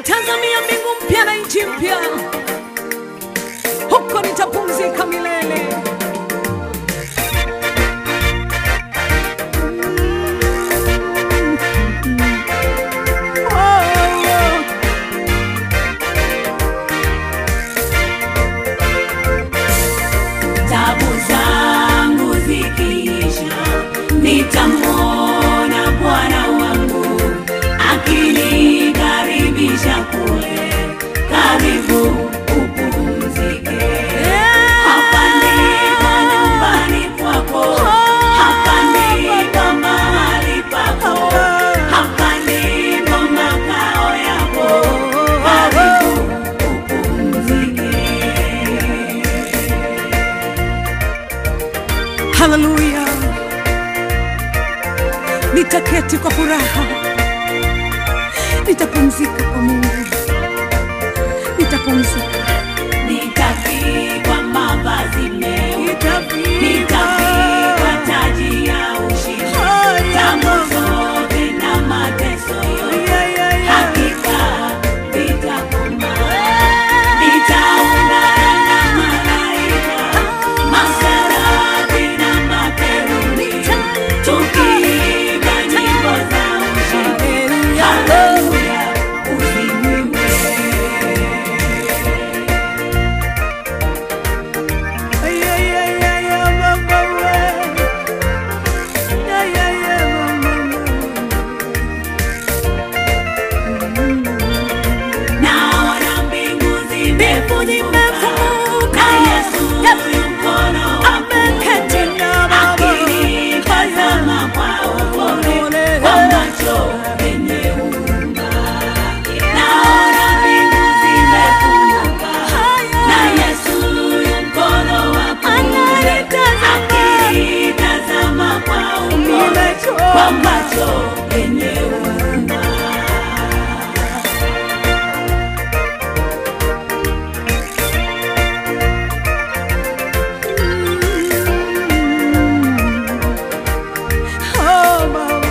natazamia mbingu mpya na nchi mpya, huko nitapumzika milele. Oh, oh. tabu zangu zikiisha, nitamwona Bwana wangu akinikaribisha kule, karibu upumzike. Hapa ndipo nyumbani kwako, hapa ndipo mahali pako, hapa ndipo makao yako, karibu upumzike. Haleluya, nitaketi kwa furaha, nitapumzika kwa Mungu, nitapumzika, Nitavikwa mavazi meupe, nitavikwa nitavikwa taji ya ushindi, tabu zote na mateso yote Yeah, yeah, yeah. hakika vitakoma. Nitaungana na malaika, maserafi na makerubi, tukiimba nyimbo za ushindi. Haleluya, usifiwe. Yeah, yeah, yeah, yeah, mama, we. Yeah, yeah, yeah, mama, Naona mbingu zimefunguka zimefunguka. na Yesu yu mkono wa ameketi na Baba. akinitazama kwa upole kwa macho yenye huruma. Naona mbingu zimefunguka na Yesu yu mkono wa kuume akinitazama kwa upole kwa macho yenye huruma. Oh, Baba.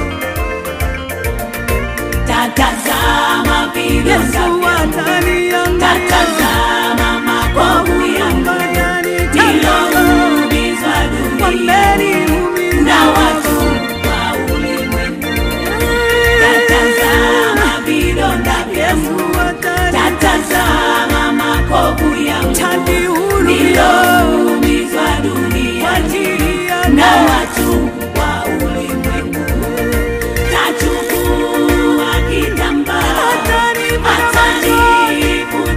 Tatazama vidonda Yesu vyangu, ataniangalia. tatazama makovu yangu niloumizwa duniani na watu wa ulimwengu. Tatazama vidonda vyangu, tatazama makovu yangu niloumizwa duniani na watu wa ulimwengu. Tachukua kitambaa atanifunika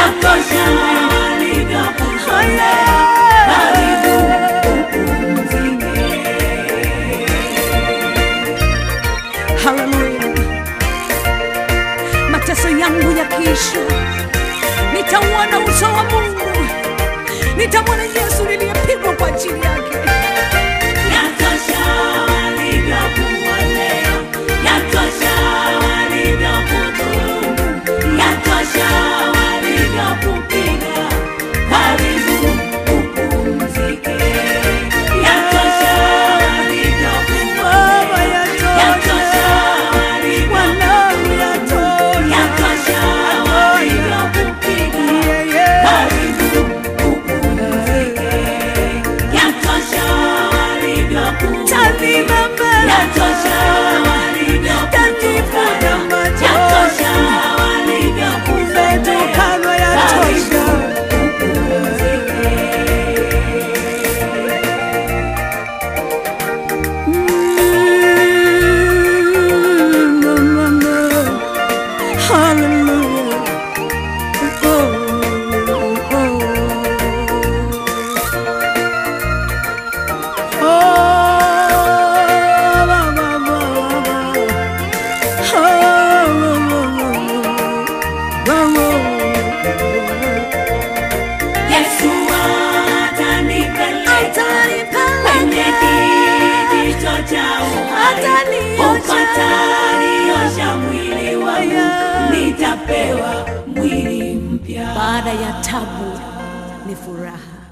yatosha walivyokuzoea. Karibu upumzike. Haleluya. Mateso yangu yakiisha, nitauona uso wa Mungu, nitamwona Yesu niliyepigwa kwa ajili yake. Yatosha walivyokuonea, yatosha walivyokudhulumu, yatosha walivyokupiga. Karibu upumzike. Yatosha walivyokuonea, yatosha walivyokupiga, yatosha walivyokupiga. Karibu upumzike. Yatosha walivyokupiga. Yatosha walivyokutukana. Yatosha walivyokuzoea. Karibu upumzike. Yesu atanipeleka kwenye kijito cha uhai. Huko ataniosha mwili wangu, nitapewa mwili mpya. Baada ya tabu ni furaha.